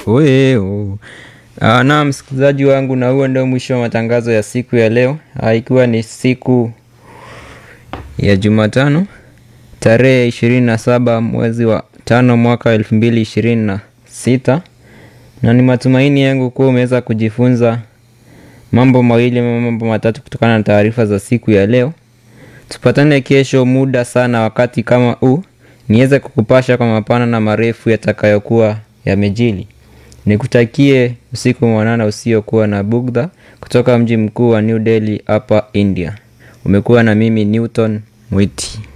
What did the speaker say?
Oeo. Uh, na msikilizaji wangu, na huo ndio mwisho wa matangazo ya siku ya leo, uh, ikiwa ni siku ya Jumatano tarehe ishirini na saba mwezi wa tano mwaka elfu mbili ishirini na sita na ni matumaini yangu kuwa umeweza kujifunza mambo mawili ama mambo matatu kutokana na taarifa za siku ya leo. Tupatane kesho muda sana wakati kama huu, niweze kukupasha kwa mapana na marefu yatakayokuwa yamejili. Nikutakie usiku mwanana usiokuwa na bugdha kutoka mji mkuu wa New Delhi hapa India. Umekuwa na mimi Newton Mwiti.